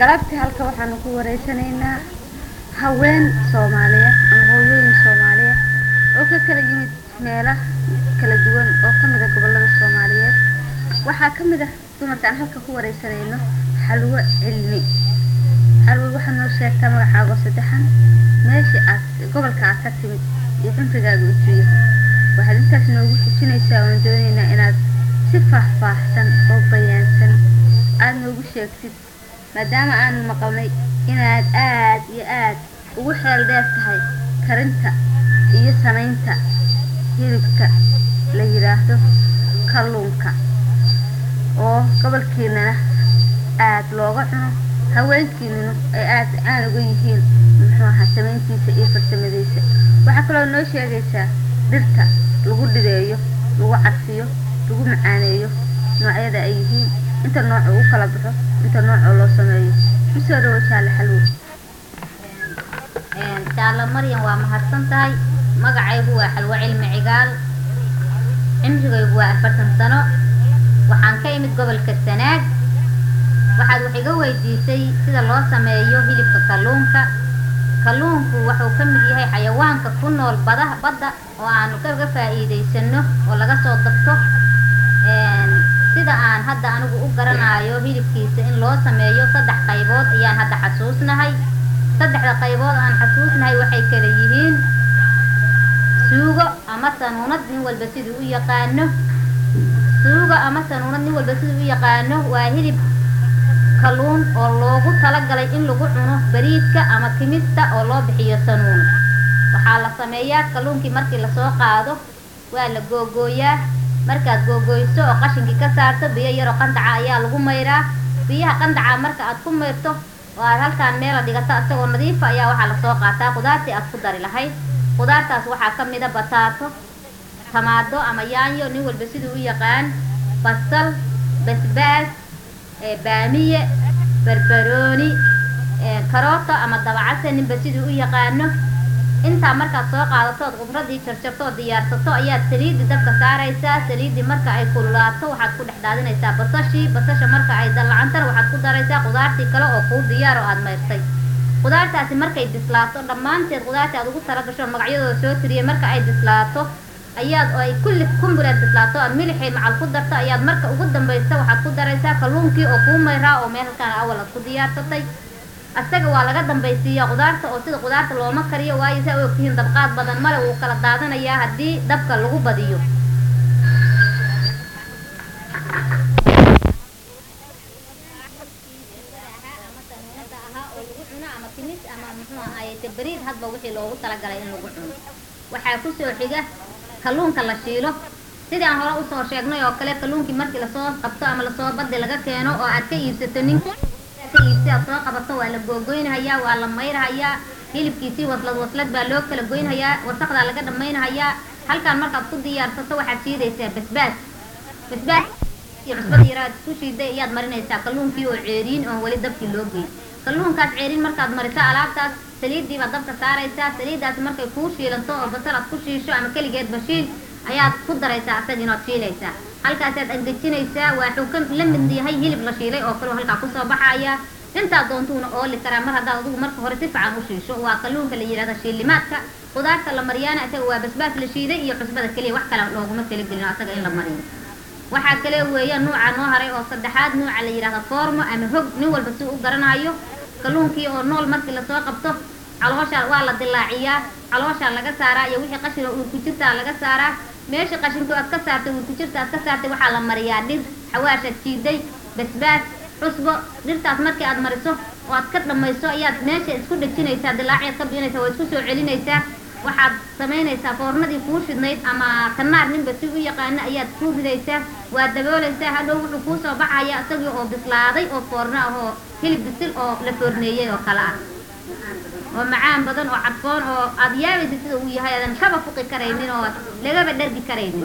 galabtii halka waxaanu ku wareysanaynaa haween soomaaliyeed ama hooyooyin soomaaliyeed oo ka kala yimid meelo kala duwan oo ka mid a gobollada soomaaliyeed waxaa ka mid ah dumarka aan halka ku wareysanayno xalwo cilmi xalwo waxaa noo sheegtaa magacaago saddexan meeshii aad gobolka aad ka timid iyo cumrigaaga utuu yahay waxaad intaas noogu xujinaysaa oon doonaynaa inaad si faahfaahsan oo bayaansan aada noogu sheegtid maadaama aanu maqalnay inaad aad iyo aad ugu xeel dheer tahay karinta iyo samaynta hilibka la yidhaahdo kalluunka oo gobolkiinana aad looga cuno haweenkiinuna ay aad caan uga yihiin muxuu ahaa samayntiisa iyo farsamadiisa waxaa kaloo noo sheegaysaa dhirta lagu dhideeyo lagu carfiyo lagu macaaneeyo noocyada ay yihiin inta nooc uu kala baxo inta noocoo loo sameeyo kusoo dhawo jaale xalwo jaalo maryan waa mahadsan tahay magacaygu waa xalwo cilmi cigaal cimrigaygu waa afartan sano waxaan ka imid gobolka sanaag waxaad wax iga weydiisay sida loo sameeyo hilibka kalluunka kalluunku wuxuu ka mid yahay xayawaanka ku nool badaha badda oo aanu kaga faa'iidaysano oo laga soo dabto sida aan hadda anigu u garanayo hilibkiisa in loo sameeyo saddex qaybood ayaan hadda xasuusnahay saddexda qaybood aan xasuusnahay waxay kala yihiin suugo ama sanuunad nin walba siduu u yaqaano suugo ama sanuunad nin walba siduu u yaqaano waa hilib kalluun oo loogu talagalay in lagu cuno bariidka ama kimista oo loo bixiyo sanuun waxaa la sameeyaa kalluunkii markii lasoo qaado waa la googooyaa markaad googooyso oo qashinkii ka saarto biyo yaroo qandaca ayaa lagu mayraa biyaha qandaca marka aad ku mayrto oo aad halkaan meela dhigato isagoo nadiifa ayaa waxaa lasoo qaataa qudaartii aad ku dari lahayd qudaartaas waxaa ka mida bataato tamaado ama yaanyo nin walba siduu u yaqaan basal basbaas baamiye barbarooni karooto ama dabacase ninba siduu u yaqaano intaa markaad soo qaadatood khudradii jarjarto oo diyaarsato ayaad saliidii dabka saaraysaa saliidii marka ay kululaato waxaad ku dhex daadinaysaa basashii basasha marka ay dallacantana waxaad ku daraysaa qudaartii kale oo kuu diyaar oo aad mayrtay qudaartaasi markay bislaato dhammaanteed qudaartii aad ugu talagasho magacyadooda soo tiriyay marka ay bislaato ayaad oo ay kulli kumbureed bislaato aad milixii macal ku darto ayaad marka ugu dambaysa waxaad ku daraysaa kalluunkii oo kuu mayraa oo meel halkaan awal aad ku diyaarsatay asaga waa laga dambaysiiyaa qudaarta oo sida qudaarta looma kariyo waayo saa u ogtihiin dabqaad badan male wuu kala daadanayaa haddii dabka lagu badiyo bariid hadba wixii loogu talagalay in lagu cuno waxaa kusoo xiga kalluunka la shiilo sidii aan hore usoo sheegnay oo kale kalluunkii markii lasoo qabto ama lasoo badi laga keeno oo aad ka iibsato ninka iibsi aad soo qabato waa la googoynhayaa waa la mayrhayaa hilibkiisii waslad waslad baa loo kala goynhayaa wasaqdaa laga dhammaynhayaa halkaan markaad ku diyaarsato waxaad shiidaysaa basbaas basbaas iyo cusbada yara aad isku shiiday ayaad marinaysaa kalluunkii oo ceeriin oon weli dabkii loo geyn kalluunkaas ceeriin markaad mariso alaabtaas saliiddii baad dabka saaraysaa saliiddaasi markay kuu shiilanto oo basal aad ku shiisho ama keligeedba shiil ayaad ku daraysaa asaginood shiilaysaa halkaasaad angejinaysaa waxuu ka la mid yahay hilib la shiilay oo kaleo halkaa kusoo baxaya intaa doontuuna ooli karaa mar haddaad adigu marka hore si fiican u shiisho waa kalluunka la yidhahda shiilimaadka qudaarta la mariyaana isaga waa basbaas la shiiday iyo cusbada keliya wax kale looguma kala gelino asaga in la mariyo waxaa kale weeya nuuca noo haray oo saddexaad nuuca la yidhahda foormo ama hog nin walba si u garanayo kalluunkii oo nool markii lasoo qabto caloosha waa la dilaaciyaa calooshaa laga saaraa iyo wixii qashina uur ku jirtaa laga saaraa meeshii qashinka aad ka saartay uur ku jirta aad ka saartay waxaa la mariyaa dhir xawaashaad jiiday basbaas cusbo dhirtaas markii aad mariso oo aad ka dhammayso ayaad meesha isku dhejinaysaa dilaaciyaad ka biinaysaa waa isku soo celinaysaa waxaad samaynaysaa foornadii kuu shidnayd ama kanaar ninba si u yaqaano ayaad ku ridaysaa waa daboolaysaa hadhow wuxuu kuu soo baxaya isagii oo bislaaday oo foorno ah oo hilib bisil oo la foorneeyey oo kale ah oo macaan badan oo cadfoon oo aada yaabaysa sida uu yahay aadan kaba fuqi karaynin oo lagaba dhargi karaynin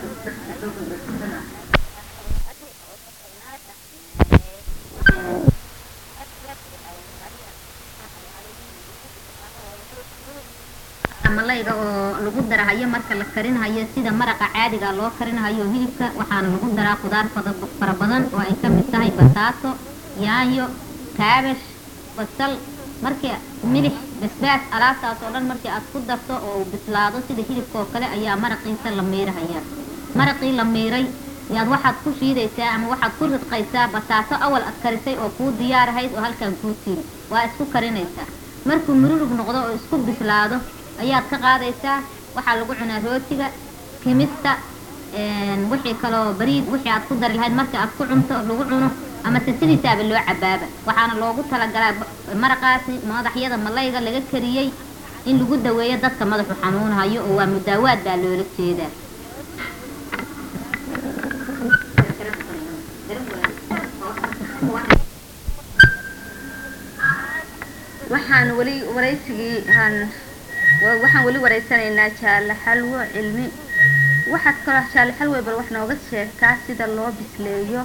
malayga oo lagu darahayo marka la karinahayo sida maraqa caadiga loo karinahayo hilibka waxaana lagu daraa qudaar fara badan oo ay ka mid tahay bataato yaanyo kaabash basal markii milix basbaas alaabtaas oo dhan markii aad ku darto oo uu bislaado sida hilibka oo kale ayaa maraqiisa la miirahayaa maraqii la miiray yaad waxaad ku shiidaysaa ama waxaad ku ridqaysaa bataato awal ad karisay oo kuu diyaarahayd oo halkan kuu tiri waa isku karinaysaa markuu mururug noqdo oo isku bislaado ayaad ka qaadaysaa waxaa lagu cunaa rootiga kimista wixii kaloo bariid wixii aad ku dari lahayd markii aad ku cunto lagu cuno ama se sidiisaaba loo cabaaba waxaana loogu talagalaa maraqaasi madaxyada malayga laga kariyey in lagu daweeyo dadka madaxu xanuunhayo oo waa mudaawaad baa loola jeedaa waxaan weli waraysigii aan waxaan weli waraysanaynaa jaalle xalwo cilmi waxaad kaloo jaalle xalwe bal wax nooga sheegtaa sida loo bisleeyo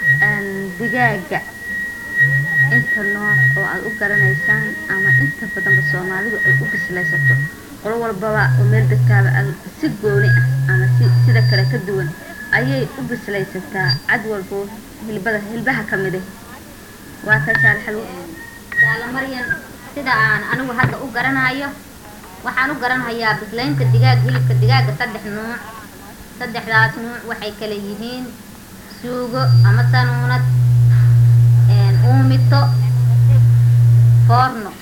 digaaga inta nooc oo aad u garanaysaan ama inta badanba soomaalidu ay u bislaysato qolo walbaba oo meel degtaaba si gooni ah ama si sida kale ka duwan ayay u bislaysataa cad walbo hilbada hilbaha ka mid ah waa taa jaalle xalwo jaala maryan sida aan anigu hadda u garanayo waxaan u garanhayaa bislaynta digaag hilibka digaaga saddex nuuc saddexdaas nuuc waxay kala yihiin suugo ama sanuunad uumito foorno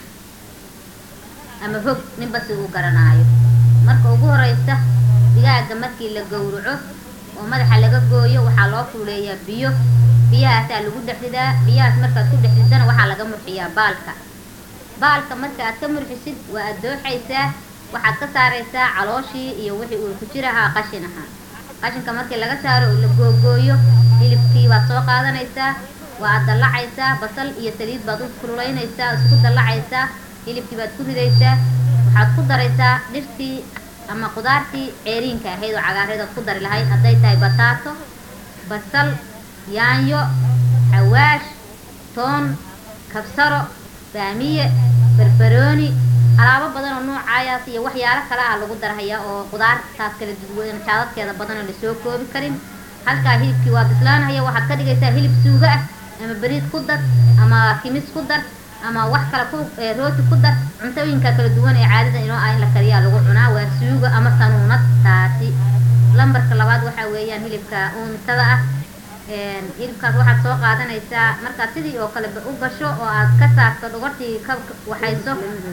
ama hog ninba si uu garanaayo marka ugu horeysa digaaga markii la gowraco oo madaxa laga gooyo waxaa loo fuuleeyaa biyo biyahaasaa lagu dhexridaa biyahaas markaad ku dhexridana waxaa laga murxiyaa baalka baalka marka aad ka murxisid waa aad dooxaysaa waxaad ka saaraysaa calooshii iyo wixii uu ku jirahaa qashin ahaa qashinka markii laga saaro oo la googooyo hilibkii baad soo qaadanaysaa waa aad dallacaysaa basal iyo saliid baad u kululaynaysaa isku dallacaysaa hilibkii baad ku ridaysaa waxaad ku daraysaa dhirtii ama qudaartii ceeriinka ahayd oo cagaareed ood ku dari lahayd hadday tahay bataato basal yaanyo xawaash toon kabsaro baamiye barbarooni alaabo badan oo noocayaas iyo waxyaalo kale ah lagu darhayaa oo qudaartaas kala duwan jaadadkeeda badan oo lasoo koobi karin halkaa hilibkii waa bislaanaya waxaad ka dhigaysaa hilib suugo ah ama bariid ku dar ama kimis ku dar ama wax kale ku rooti ku dar cuntooyinka kala duwan ee caadada inoo ah in la kariyaa lagu cunaa waa suugo ama sanuunad taasi lambarka labaad waxaa weeyaan hilibka uumitada ah hilibkaas waxaad soo qaadanaysaa markaad sidii oo kale u gasho oo aad ka saarto dhogortii ka waxayso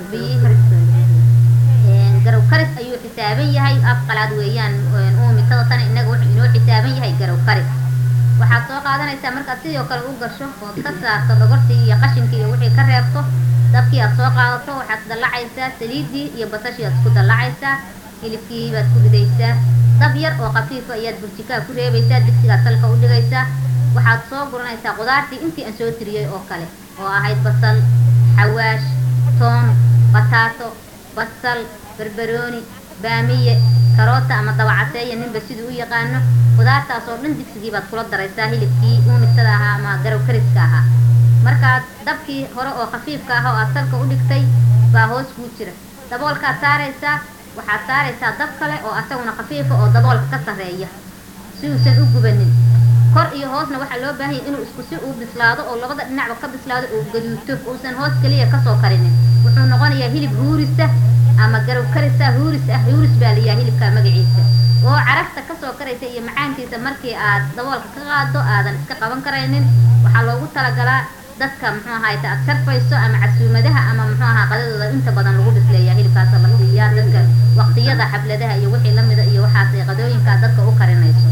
biyihii garow karis ayuu xisaaban yahay af qalaad weeyaan uumitada tana innaga wuxuu inoo xisaaban yahay garow karis waxaad soo qaadanaysaa markaad sidii oo kale u gasho ood ka saarto dhogortii iyo qashinkii iyo wixii ka reebto dabkii aad soo qaadato waxaad dallacaysaa saliiddii iyo basashii aad isku dallacaysaa hilibkii baad ku ridaysaa dab yar oo khafiifa ayaad burjikaa ku reebaysaa digsigaad salka u dhigaysaa waxaad soo guranaysaa qudaartii intii aan soo tiriyey oo kale oo ahayd basal xawaash toon bataato basal barbarooni baamiye karoota ama dabacaseeya ninba siduu u yaqaano qudaartaas oo dhan digsigii baad kula daraysaa hilibkii uumitada ahaa ama garow kariska ahaa markaad dabkii hore oo khafiifka ah oo aad salka u dhigtay baa hoos kuu jira daboolkaad saaraysaa waxaad saaraysaa dab kale oo asaguna khafiifa oo daboolka ka sarreeya si uusan u gubanin kor iyo hoosna waxaa loo baahan yahay inuu isku si uu bislaado oo labada dhinacba ka bislaado uu gaduuto uusan hoos keliya kasoo karinin wuxuu noqonayaa hilib huurisa ama garow karisa huuris ah huuris baa layaha hilibka magaciisa oo carafta kasoo karaysa iyo macaankiisa markii aad daboolka ka qaado aadan iska qaban karaynin waxaa loogu talagalaa dadka muxuu ahayta aad sharfayso ama casuumadaha ama muxuu ahaa qadadooda inta badan lagu bisleeyaa hilibkaasa la siiyaa dadka waqtiyada xafladaha iyo wixii lamida iyo waxaas qadooyinkaa dadka u karinayso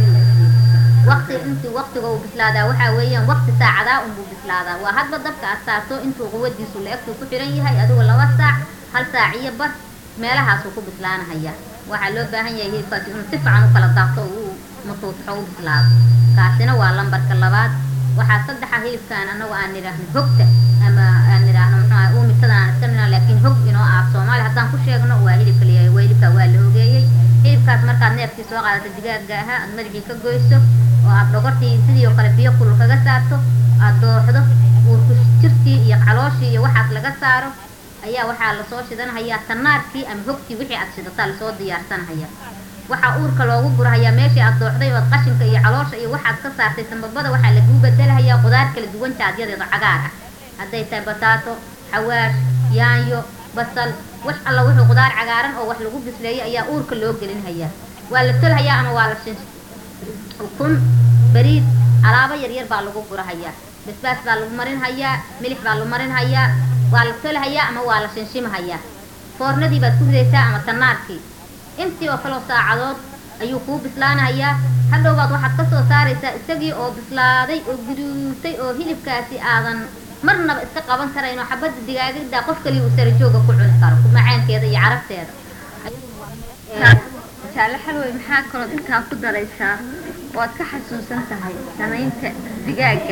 waqti intii waqtiga uu bislaadaa waxaa weeyaan waqti saacadaa unbuu bislaadaa waa hadba dabka aad saarto intuu quwadiisu la-egtuu ku xiran yahay adigu laba saac hal saac iyo bar meelahaasuu ku bislaanahaya waxaa loo baahan yahay hilibkaasi inuu si fiican u kala daabto oo uu mutuutxo u bislaado kaasina waa lambarka labaad waxaa saddexa hilibkan anagu aan nidhaahno hogta ama aan nidhaahno muxuu uumitada aan iska nidhahno laakiin hog inoo ah soomaali haddaan ku sheegno waa hilibka layahay waa hilibka waa la hogeeyey hilibkaas markaad neefkii soo qaadato digaaga ahaa aad madaxii ka goyso oo aad dhogortii sidii oo kale biyo kulul kaga saarto aad dooxdo uurku jirtii iyo calooshii iyo waxaas laga saaro ayaa waxaa lasoo shidanhayaa tanaarkii ama hogtii wixii aad shidataa lasoo diyaarsanhaya waxaa uurka loogu gurahayaa meeshii aad dooxday ood qashinka iyo caloosha iyo waxaad ka saartay sambabada waxaa laguu bedelahayaa qudaar kala duwan jaadyadeeda cagaar ah hadday tahay bataato xawaash yaanyo basal wax alla wuxuu qudaar cagaaran oo wax lagu bisleeyay ayaa uurka loo gelinhayaa waa la tolhayaa ama waa la shin ukun bariid alaabo yaryar baa lagu gurahayaa basbaas baa lagu marinhayaa milix baa lagu marinhayaa waa la tolhayaa ama waa la shinshimahayaa foornadii baad ku ridaysaa ama tanaarkii intii oo kaleo saacadood ayuu kuu bislaanahayaa hadhowbaad waxaad ka soo saaraysaa isagii oo bislaaday oo guduutay oo hilibkaasi aadan marnaba iska qaban karayn oo xabadda digaagada qof kaliya uu sarajooga ku cuni karo macaankeeda iyo carabteeda jaale xalwey maxaa kalood intaa ku daraysaa oo aad ka xasuusan tahay samaynta digaaga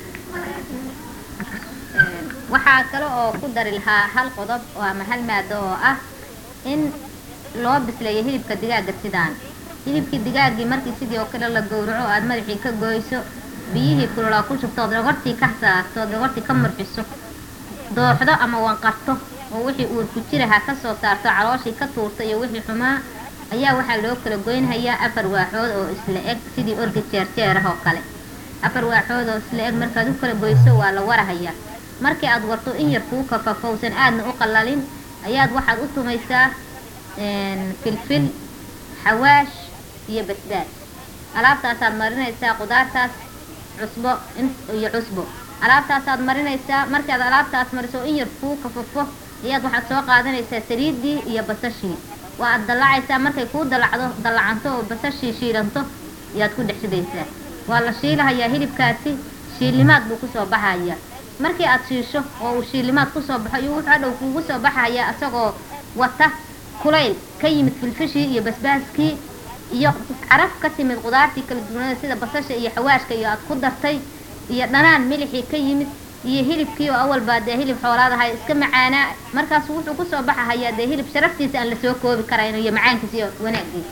waxaa kale oo ku dari lahaa hal qodob oo ama hal maado oo ah in loo bisleeyo hilibka digaaga sidaan hilibkii digaaggii markii sidii oo kale la gowraco aad madaxii ka goyso biyihii kululaa ku shubtood gogortii ka saarto ood gogortii ka murxiso dooxdo ama wanqarto oo wixii uur ku jiraha ka soo saarto calooshii ka tuurta iyo wixii xumaa ayaa waxaa loo kala goynhayaa afar waaxood oo isla eg sidii orga jeerjeerah oo kale afar waaxood oo isla eg markaad u kala goyso waa la warahayaa markii aad warto in yar kuu kafafowsan aadna u qallalin ayaad waxaad u tumaysaa filfil xawaash iyo basbaas alaabtaasaad marinaysaa qudaartaas cusbo iyo cusbo alaabtaasaad marinaysaa markaad alaabtaas mariso in yar kuu kafafo ayaad waxaad soo qaadanaysaa saliiddii iyo basashii waa aad dallacaysaa markay kuu dallacdo dallacanto oo basashii shiilanto ayaad ku dhex ridaysaa waa la shiilahayaa hilibkaasi shiilimaad buu kusoo baxayaa markii aad shiisho oo uu shiilimaad kusoo baxo iyo wuxuu hadhow kuugu soo baxayaa isagoo wata kulayl ka yimid filfishii iyo basbaaskii iyo caraf ka timid qudaartii kala duwanada sida basasha iyo xawaashka iyo aad ku dartay iyo dhanaan milixii ka yimid iyo hilibkii oo awalbaa dee hilib xoolaad ahay iska macaanaa markaasu wuxuu kusoo baxahayaa dee hilib sharaftiisa aan lasoo koobi karayn iyo macaankiisa iyo wanaagiisa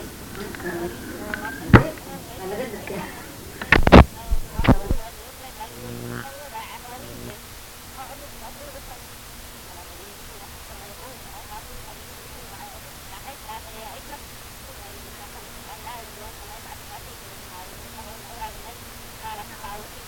Thank you.